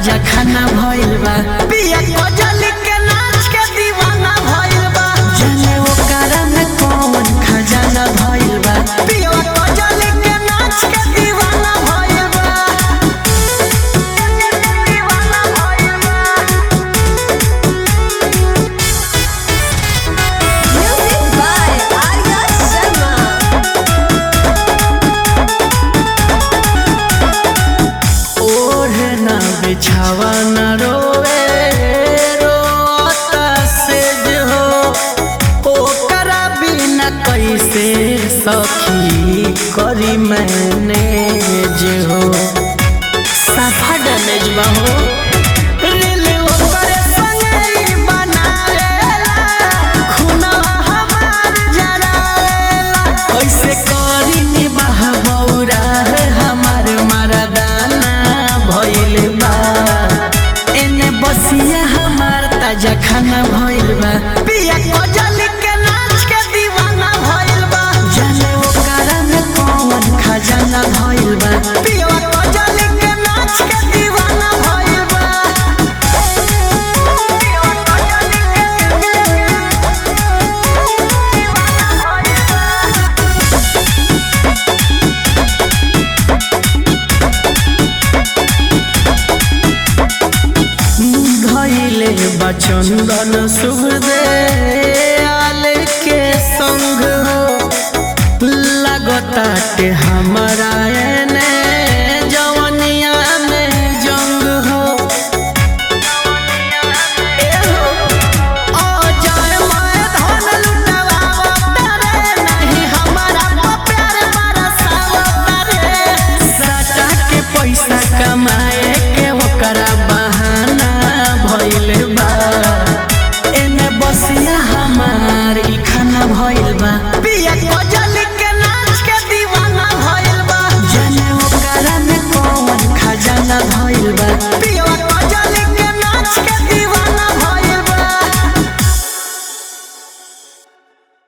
ताजा खाना भइल बा पिया कजल के नाच के दीवाना भइल बा जाने ओकरा में कौन खजाना भइल बा पिया कजल के नाच के दीवाना भइल बा दीवाना भइल बा Music by Arya Sharma. ओढ़े ना बिछावा ना रोवे रोता से जो ओकरा बिना कैसे सखी करी मैंने जो हो साफा डैमेज बा हो रील ओकरे संगे ही बनावेला, खुनवा हमार जरावेला। कैसे करी निबाह बौरा है हमार मरदाना भइल बा एने बसिया हमार ताजा खाना भइल बा पिया कजल के नाच के दीवाना भइल बा जाने ओकरा में कौन खजाना भइल बा पिया कजल के नाच के दीवाना भइल बा पिया कजल के दीवाना भइल बा धैले बचंदन शुभ दे आल के संग हो लगताटे हमारा एने जवनिया में जंग हो ए हो, ओ जाए मैं धन लुटवावत रे, नहीं हमारा पर प्यार बरसावत रे। सटा के पैसा कमाए के ओकरा बहाना भइल बा एने बसिया हमार ई खाना भइल बा पिया कजल के नाच के दीवाना भइल बा जाने ओकरा में कौन खजाना भइल बा